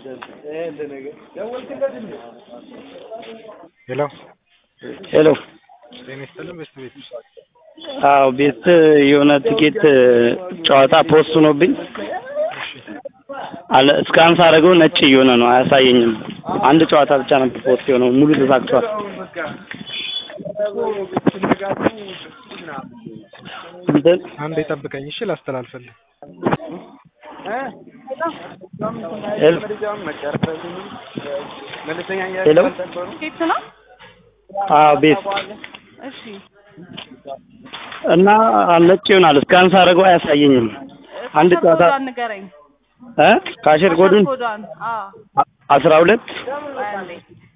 ሄሎ ሄሎ ጤና ይስጥልን በስት ቤት አዎ ቤት የሆነ ትኬት ጨዋታ ፖስት ሆኖብኝ አለ እስካን ሳደርገው ነጭ እየሆነ ነው አያሳየኝም። አንድ ጨዋታ ብቻ ነበር ፖስት የሆነው ሙሉ ተሳክቷል። እንትን አንድ የጠብቀኝ እሺ ላስተላልፈልህ ሄሎ ሄሎ ኬት ነው? አዎ ቤት እሺ እና ነጭ ይሆናል እስካን ሳደርገው አያሳየኝም። አንድ ካሸር ጨዋታ ኮዷን ንገረኝ። እ ካሽር ኮዱን ኮዷን አዎ አ- አስራ ሁለት አንዴ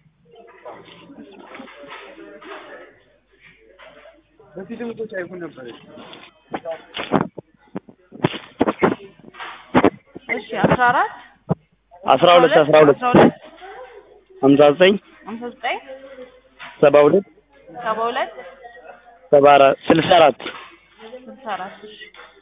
እሺ አስራ አራት አስራ ሁለት አስራ ሁለት አስራ ሁለት ሀምሳ ዘጠኝ ሀምሳ ዘጠኝ ሰባ ሁለት ሰባ ሁለት ሰባ አራት ስልሳ አራት ስልሳ አራት እሺ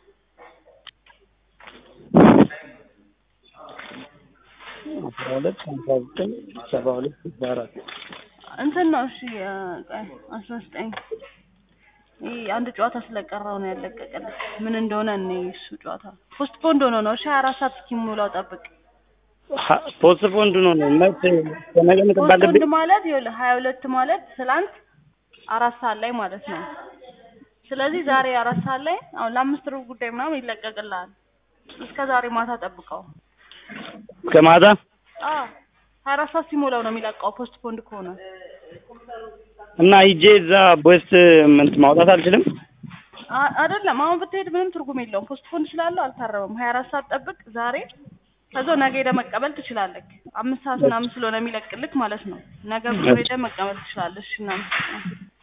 አስራ ሁለት ሀምሳ ዘጠኝ ሰባ ሁለት ስልሳ አራት እንትን ነው እሺ እ፣ ቆይ አስራ ዘጠኝ ይህ አንድ ጨዋታ ስለቀረው ነው ያለቀቀልህ። ምን እንደሆነ እኔ እሱ ጨዋታ ፖስት ፖንድ ሆኖ ነው። እሺ ሀያ አራት ሰዓት እስኪሞላው ጠብቅ። ሀ- ፖስት ፖንድ ነው ነው መች ከነገ ፖስት ምትባል ፖንድ ማለት ይኸውልህ ሀያ ሁለት ማለት ትላንት አራት ሰዓት ላይ ማለት ነው። ስለዚህ ዛሬ አራት ሰዓት ላይ አሁን ለአምስት ሩብ ጉዳይ ምናምን ይለቀቅልሃል። እስከ ዛሬ ማታ ጠብቀው። እስከ ማታ አዎ ሀያ አራት ሰዓት ሲሞላው ነው የሚለቀው ፖስት ፖንድ ከሆነ እና ሂጄ እዛ ቦስት እንትን ማውጣት አልችልም። አ- አይደለም አሁን ብትሄድ ምንም ትርጉም የለውም። ፖስት ፖንድ ስላለው አልታረመም። ሀያ አራት ሰዓት ጠብቅ ዛሬ ከዛ ነገ ሄደህ መቀበል ትችላለህ። አምስት ሰዓት ምናምን ስለሆነ የሚለቅልክ ማለት ነው። ነገ ብር ሄደህ መቀበል ትችላለህ። እሺ እናመሰግናለን።